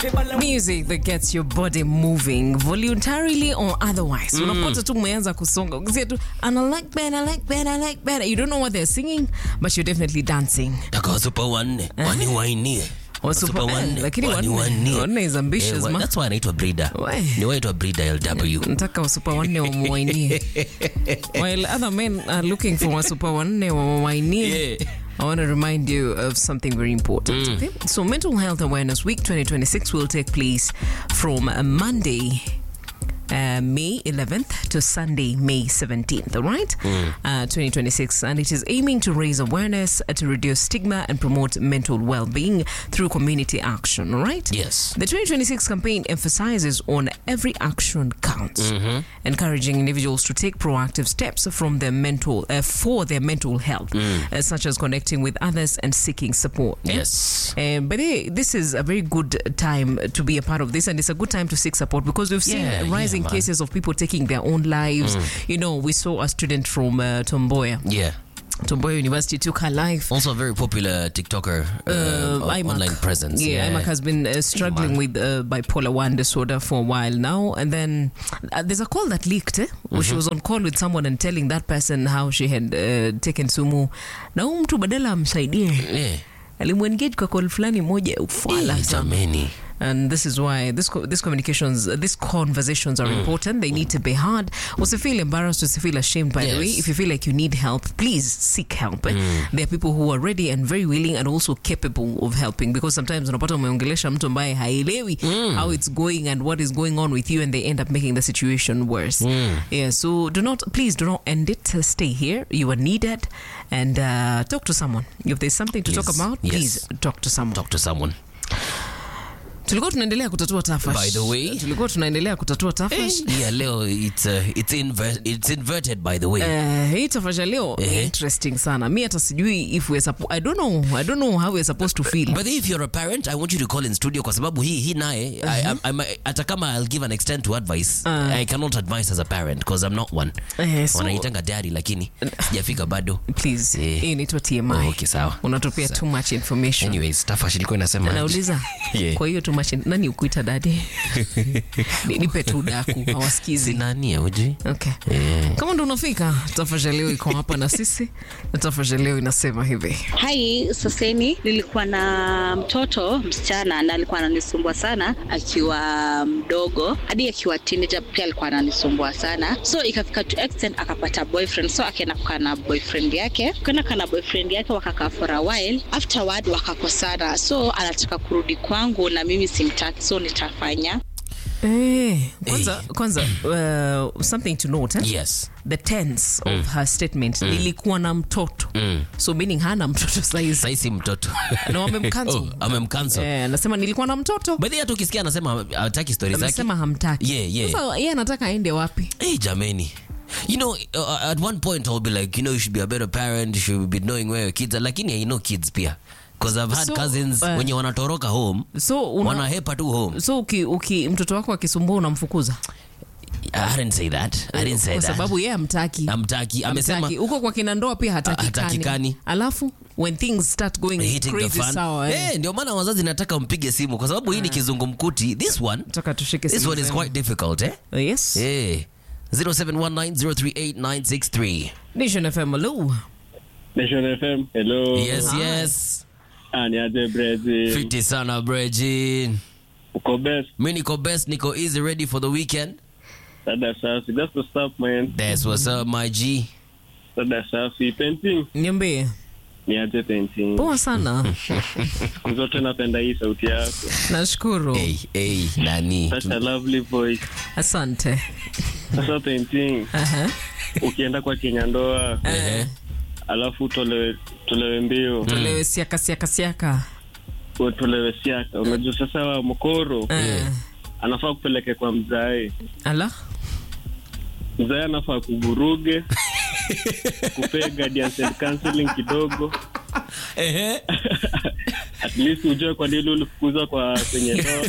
music that gets your body moving voluntarily or otherwise unapata tu umeanza kusonga ukisia tu and I like better, I like better, I like better. you don't know what they're singing but you're definitely dancing Taka wasupa wanne waniwainie Wasupa- Wasupa eh, lakini wanne- waniwanie. wanne is ambitious, Eh, wa- ma. that's why anaitwa breeder We. ni waitwa breeder lw nataka wasupa wanne wamwainie while other men are looking for wasupa wanne wamwainie Yeah. I want to remind you of something very important. Okay? So, Mental Health Awareness Week 2026 will take place from uh, Monday. Uh, May 11th to Sunday, May 17th, all right? Uh, 2026. And it is aiming to raise awareness, uh, to reduce stigma, and promote mental well being through community action, all right? yes The 2026 campaign emphasizes on every action counts, encouraging individuals to take proactive steps from their mental uh, for their mental health, uh, such as connecting with others and seeking support. yes Um, but eh, this is a very good time to be a part of this, and it's a good time to seek support because we've seen Yeah, rising yeah, man. cases of people taking their own lives. You know, we saw a student from uh, Tomboya, yeah Tomboya University, took her life. also a very popular tiktoker uh, Uh, on- Imac. online presence Yeah, Imac has been uh, struggling man. with uh, bipolar 1 disorder for a while now. And then uh, there's a call that leaked, eh? where she was on call with someone and telling that person how she had uh, taken sumu. Na huyu mtu badala amsaidie yeah alimwengage kwa call fulani moja ya ufala Eh, sana. jameni And this is why this co- this communications, uh, these conversations are important. They need to be hard. Usifeel embarrassed, usifeel ashamed. By the way, Yes. if you feel like you need help, please seek help. eh. There are people who are ready and very willing and also capable of helping. Because sometimes unapata umeongelesha mtu ambaye haelewi how it's going and what is going on with you, and they end up making the situation worse. Yeah. So do not, please do not end it. Uh, Stay here. You are needed, and uh, talk to someone. If there's something to talk Yes. about, Yes. please talk to someone. talk to someone tulikuwa tunaendelea kutatua tafash. By the way- tulikuwa tunaendelea kutatua tafash. yeah leo it's uh, it's inver it's inverted by the way Eh, hii tafash ya leo Ehe. interesting sana mi hata sijui if we're suppo- I don't know I don't know how we're supposed to feel But if you're a parent, I want you to call in studio kwa sababu hii hii naye I- I'm- I'm- hata kama I'll give an extent to advice I cannot advise as a parent because I'm not one. Eh, so- Wanaitanga daddy lakini sijafika bado. please Eh. hii inaitwa TMI Oh, okay, sawa. unatupia too much information Anyways, Tafash ilikuwa inasema nauliza Yeah. kwa hiyo too much nani ukuita dadi Ni- nipe tu daku hawasikizi sinani uji Okay. Kama ndo unafika, tafasha leo iko hapa na sisi na tafasha leo inasema hivi. Hai, saseni nilikuwa na mtoto msichana na alikuwa ananisumbua sana akiwa mdogo hadi akiwa teenager pia alikuwa ananisumbua sana, so ikafika to extent akapata boyfriend, so akaenda kukaa na boyfriend yake, kwenda kaa na boyfriend yake, wakakaa for a while, afterward wakakosana, so anataka kurudi kwangu na mimi simtaki, so nitafanya Eh, kwanza kwanza uh, something to note eh? Yes. the tense of her statement nilikuwa na mtoto so meaning hana mtoto saizi Sasa si mtoto. na wamemcancel Oh, amemcancel. eh, anasema nilikuwa na mtoto By the way, hata ukisikia anasema hataki story zake. amesema hamtaki Yeah, yeah. sasa yeye anataka aende wapi Hey, jameni. You know, uh, at one point I'll be like, you know, you should be a better parent. You should be knowing where your kids are. Lakini I know kids pia. Because I've had So, cousins uh, wenye wanatoroka home. so una, Wanahepa tu home. so uki, uki, mtoto wako akisumbua unamfukuza I didn't say that. I didn't say kwa that. sababu yeye amtaki Amtaki. Amesema Hamtaki. huko kwa kina ndoa pia hatakikani Hatakikani. alafu when things start going hitting the crazy fan. sawa eh. Eh, ndio maana wazazi nataka mpige simu kwa sababu hii ni kizungumkuti. This one, Nataka tushike this simu one is zenu. quite difficult, eh? yes Eh. 0719038963. Nation FM hello Nation FM. Hello. Yes, Hi. yes. Ah, ni aje Brezi. Fiti sana Brejin. Uko best. Mi niko best, niko easy ready for the weekend. Dada safi. That's what's up man. That's what's up, my G. Dada safi. Painting. niambie Ni aje painting. poa sana Siku zote napenda hii sauti yako. nashukuru Hey, hey, nani? Such a lovely voice. asante Sasa painting. Aha. Ukienda kwa Kenya ndoa, Ehe. alafu tolewe tolewe mbio, tolewe siaka siaka siaka tolewe siaka. Unajua sasa wa mkoro Eh. anafaa kupeleke kwa mzae. ala Mzae anafaa kuvuruge kupea guidance and counseling kidogo Ehe. at least ujue kwa nini ulifukuzwa kwa kwenye ndoa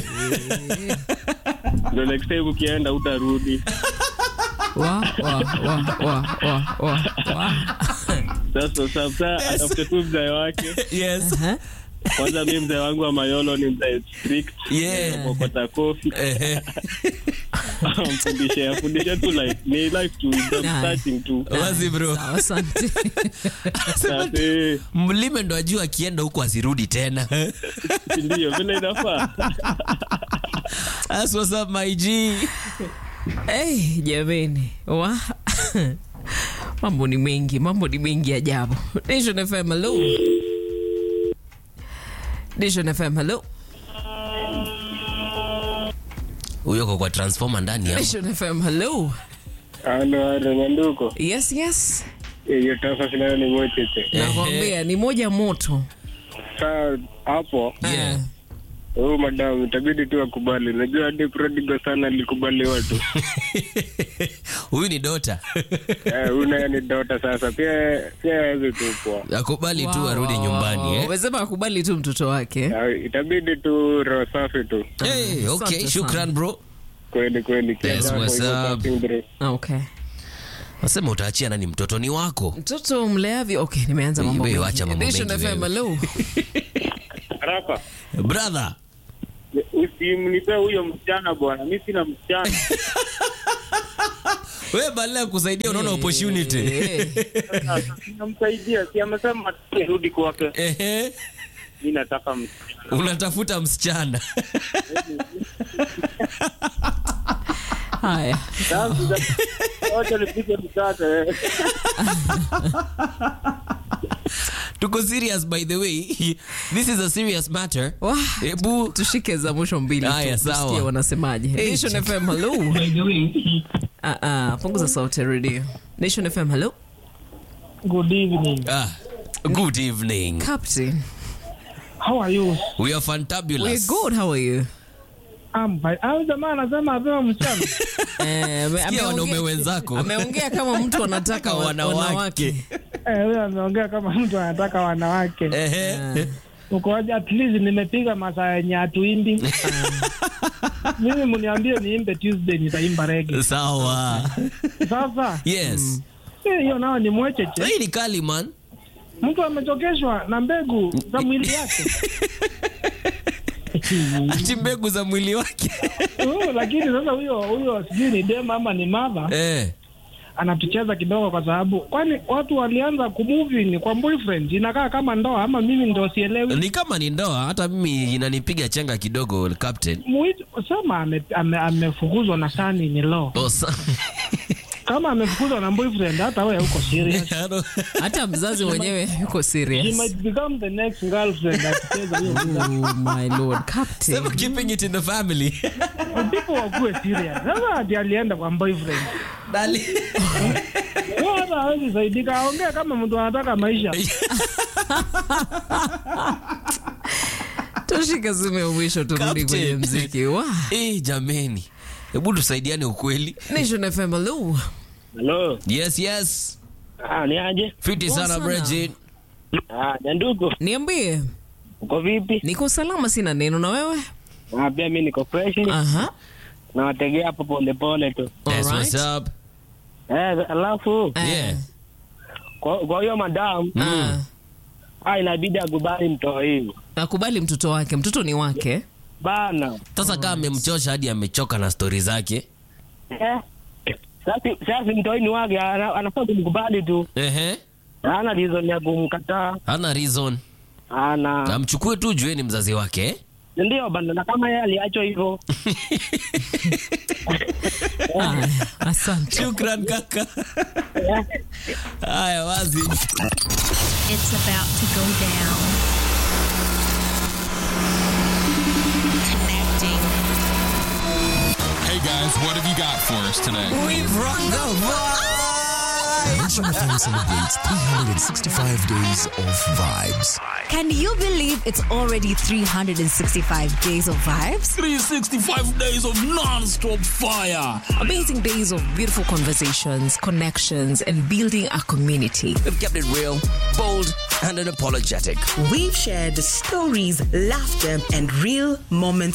ndo next time ukienda utarudi wa wa wa wa wa wa wa sasa sasa atafute tu mzae wake Yes. Aha. kwanza mi mzee wangu wa mayolo ni mzee strict Yeah. kokota kofi Ehe. mfundishe afundishe tu life ni life tu just Nah. starting tu Wazi bro. Sawa, asante. Sasa, Mlime ndo ajua akienda huko asirudi tena. si ndio vile inafaa That's what's up my G. Hey, jameni wa mambo ni mengi, mambo ni mengi ajabu. Nation FM, hello. Nation FM, hello. Huyo kwa kwa transformer ndani ya. Nation FM, hello. halo halo nyanduko Yes, yes. hiyo tafa sinayo ni mocheche Nakwambia ni moja moto. saa hapo Yeah. huyu madamu itabidi tu akubali najua hadi prodigo sana alikubali watu Huyu ni dota. Eh, huyu naye ni dota sasa pia pia awezi tupwa Akubali tu Wow, arudi wow, nyumbani wow. eh. Umesema akubali tu mtoto wake. Eh, itabidi tu roho safi tu Hey, okay, Asante shukran bro. kweli kweli Kila Yes, jambo what's iko up? passing through. Okay. Wasema utaachia nani mtoto ni wako. Mtoto mleavyo. Okay, nimeanza mambo Wewe mengi. wacha mambo Nation mengi FM, wewe. hello. haraka Brother. usimnipe huyo msichana bwana mi sina msichana Wewe badala ya kusaidia unaona opportunity. Eh. namsaidia si amesema rudi kwake Ehe. mi nataka msichana Unatafuta msichana. Haya. wote nipige mkate Tuko serious by the way. This is a serious matter. Wah, Hebu tushike za mwisho mbili tu, Haya, tusikie sawa. wanasemaje. Nation FM, hello. Ah, ah, punguza sauti ya redio. Nation FM, hello. Good evening. ah, good evening. Captain, How are you? We are we're fantabulous. good. How are you? I'm fine. Au jamaa anasema apewa msichana. Eh, ame- Sikia ameongea- wanaume wenzako. Ameongea kama mtu anataka wa- Wanawake. wanawake. Eh, huyo ameongea kama mtu anataka wanawake. Ehe. Ukoaje? At least nimepiga masaa yenye hatuimbi. Mimi mniambie niimbe Tuesday nitaimba reggae. Sawa. Sasa Yes. eh, hiyo nao ni mwecheche. Hii ni kali man. Mtu amechokeshwa na mbegu za mwili yake. Ati mbegu za mwili wake. Oh, lakini sasa huyo huyo sijui ni dem ama ni mama Eh. anatucheza kidogo kwa sababu kwani watu walianza kumove ni kwa boyfriend inakaa kama ndoa ama mimi ndo sielewi Ni kama ni ndoa, hata mimi inanipiga chenga kidogo captain. Muit- sema ame- ame- amefukuzwa na sani ni law Oh, sa- kama amefukuzwa na boyfriend hata wewe uko serious Hata mzazi mwenyewe yuko He serious. might become the next girlfriend akicheza hiyo mchezo. Oh my lord, Captain. Sema keeping it in the family. people wakuwe serious sasa ati alienda kwa boyfriend Dali. Wewe hata hawezi saidika aongee kama mtu anataka maisha Tushike simu ya mwisho turudi Captain. kwenye mziki. Wow. Eh, jameni. Hebu tusaidiane ukweli. Nation FM, hello. halo Yes, yes. ah, ni aje Fiti Poa sana sana. Bridget. ah, nyanduko Niambie, uko vipi niko salama, sina neno na wewe? ah, pia mi niko fresh Aha. nawategea hapo polepole tu That's Alright. what's up. eh, alafu Eh, Yeah. kwa kwa hiyo madam ah. ah, inabidi akubali mtoo hii Akubali mtoto wake, mtoto ni wake. bana Sasa kama amemchosha hadi amechoka na stori zake. eh, sasa sasa mtoi ni wake ana- anafaa kumkubali tu Ehe. ana reason ya kumkataa Hana reason. ana Amchukue tu jueni mzazi wake. eh? ndio bana na kama yeye aliachwa hivyo Aya, asante. Shukran kaka. Haya wazi. It's about to go down. Connecting. Hey guys, what have you got for us today? We brought the vibe. Nation FM celebrates 365 days of vibes. Can you believe it's already 365 days of vibes? 365 days of non-stop fire. Amazing days of beautiful conversations, connections, and building a community. We've kept it real, bold, and unapologetic. We've shared the stories, laughter, and real moments